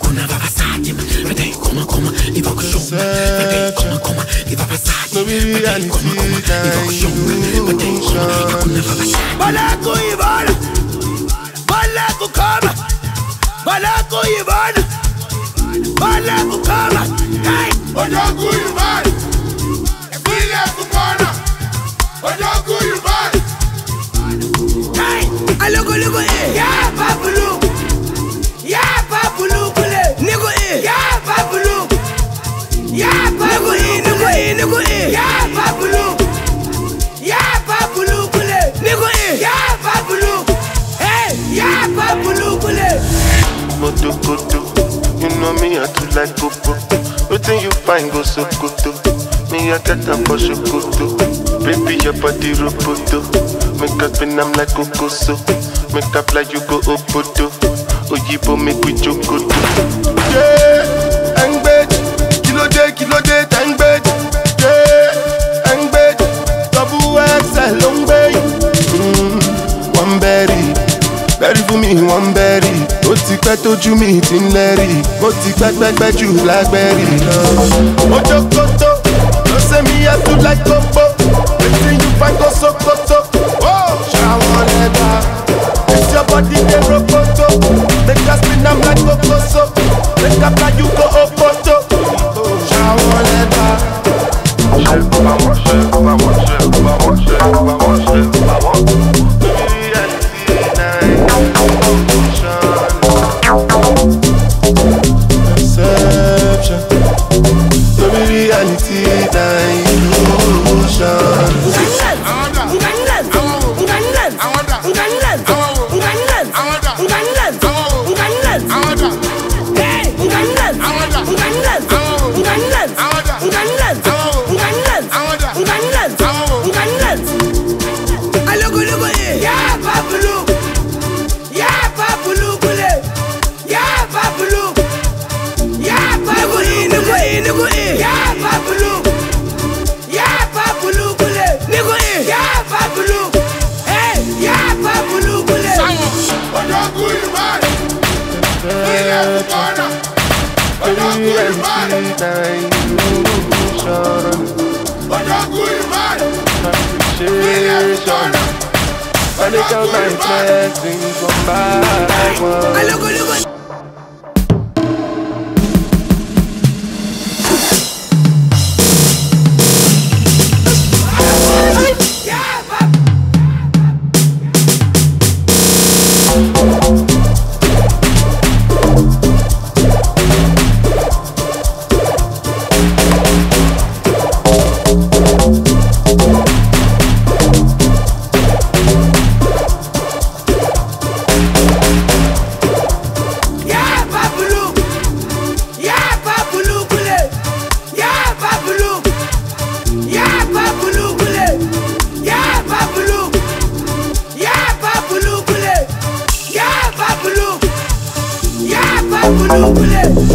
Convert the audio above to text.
hakuna vavasaji vadai koma koma iva kushonga vadai koma koma iva vasaji No be vadai reality, koma koma iva kushonga vadai koma hakuna vavasaji Balako ibona Balako kama Balako ibona Balako kama Hey Ojoku Yubai, ìpínlẹ̀ Kúkọ́nà. Ojoku Yubai, Hey Aloko loko eh Ya papulu Ya papulu kule Niko eh Ya papulu Ya papulu Niko eh Niko eh Ya papulu Ya papulu kule Niko eh Ya papulu Hey Ya papulu kule Motokoto, you know me, I too like popo. Wetin you find go Sokoto? Me, I get am for Sokoto. Baby, your body roboto. Make us spin am like Kokoso. Make up like you go Obodo. Oyibo make we jokoto. Yeah, Engbed, kilo day, kilo day, Engbed. Yeah, Engbed, double XL, long bay. Mm, one berry. bẹ́rí fún mi wọ́n ń bẹ́rí ó ti pẹ́ tójú mi ti ń lẹ́rì ó ti pẹ́ pẹ́pẹ́ jù lágbẹ́rì lọ. ojokoto ló ṣe mí yàtú láìkókó wetin you find go sokoto. ṣàwọn lẹ́gbà it's your body dey rokoto make us spin am like kokoso make up like you go opoto. ṣàwọn lẹ́gbà. ṣe bàwọ̀ ṣe bàwọ̀ ṣe bàwọ̀ ṣe bàwọ̀ ṣe bàwọ̀. Perception, no be reality, na illusion. Yeah, Pablo. Yeah, Pablo Kule. Nigga in. Yeah, Pablo. Hey, yeah, Pablo Kule. Ojoku Yubai, ìpínlẹ̀ Kúkọ́nà. Ojoku Yubai, Ojoku Yubai, ìpínlẹ̀ Kúkọ́nà. Ojoku Yubai. Alogo, logo. Yeah, Pablo. Yeah, Pablo. Yeah, Pablo Kule. Yeah, Pablo. Yeah, Pablo Kule. Yeah, Pablo. Yeah, Pablo Kule. Yeah, Pablo. Yeah, Pablo Kule.